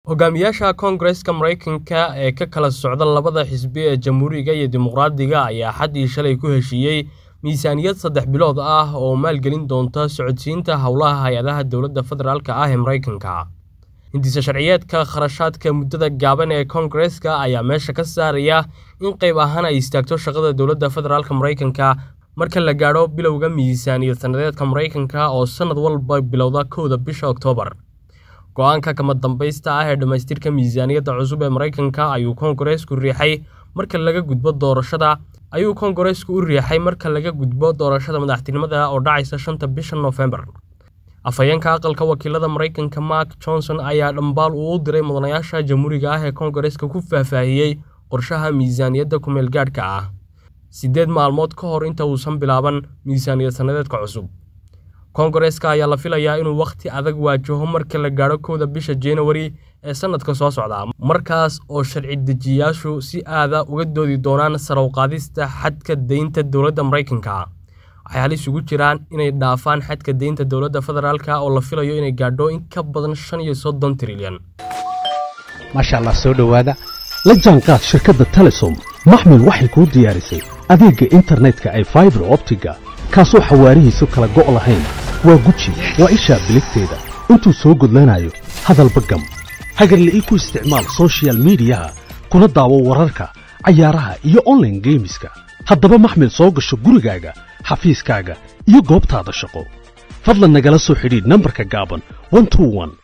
hogaamiyaasha koongareska maraykanka ee ka kala socda labada xisbi ee jamhuuriga iyo dimuqraadiga ayaa xaddii shalay ku heshiiyey miisaaniyad saddex bilood ah oo maalgelin doonta socodsiinta howlaha hay-adaha dowladda federaalka ah ee maraykanka hindiisa sharciyeedka kharashaadka muddada gaaban ee koongareska ayaa meesha ka saaraya in qayb ahaan ay istaagto shaqada dowladda federaalka maraykanka marka la gaadho bilowga miisaaniyad sannadeedka maraykanka oo sannad walba bilowda kowda bisha oktoobar go-aanka kama dambaysta ah ee dhammaystirka miisaaniyadda cusub ee maraykanka ayuu koongareesku riixay marka laga gudbo doorashada ayuu koongareesku u riixay marka laga gudbo doorashada madaxtinimada oo dhacaysa shanta bisha noofembar afhayeenka aqalka wakiilada maraykanka mark johnson ayaa dhambaal uu u diray mudanayaasha jamhuuriga ah ee koongareeska ku faahfaahiyey qorshaha miisaaniyadda kumeel gaadhka ah siddeed maalmood ka hor inta uusan bilaaban miisaaniyad sannadeedka cusub koongareeska ayaa la filayaa inuu wakhti adag waajaho marka la gaadho kowda bisha januari ee sannadka soo socda markaas oo sharci dejiyayaashu si aada uga doodi doonaan sarawqaadista xadka deynta dowladda maraykanka waxay halis ugu jiraan inay dhaafaan xadka deynta dowladda federaalka oo la filayo inay gaadho in ka badan shan iyo soddon trilyan maasha allah soo dhowaada la jaanqaad shirkadda telesom maxmil waxay kuu diyaarisay adeegga internetka ay faibar optiga kaasoo xawaarihiisu kala go' lahayn waa guji waa ishaa biligteeda intuu soo gudlanayo hadalba gam hagarle ii ku isticmaal sochial midiyaha kuna daawo wararka cayaaraha iyo onlaine geemiska haddaba maxmil soo gasho gurigaaga xafiiskaaga iyo goobtaada shaqo fadlan nagala soo xidhiidh nambarka gaaban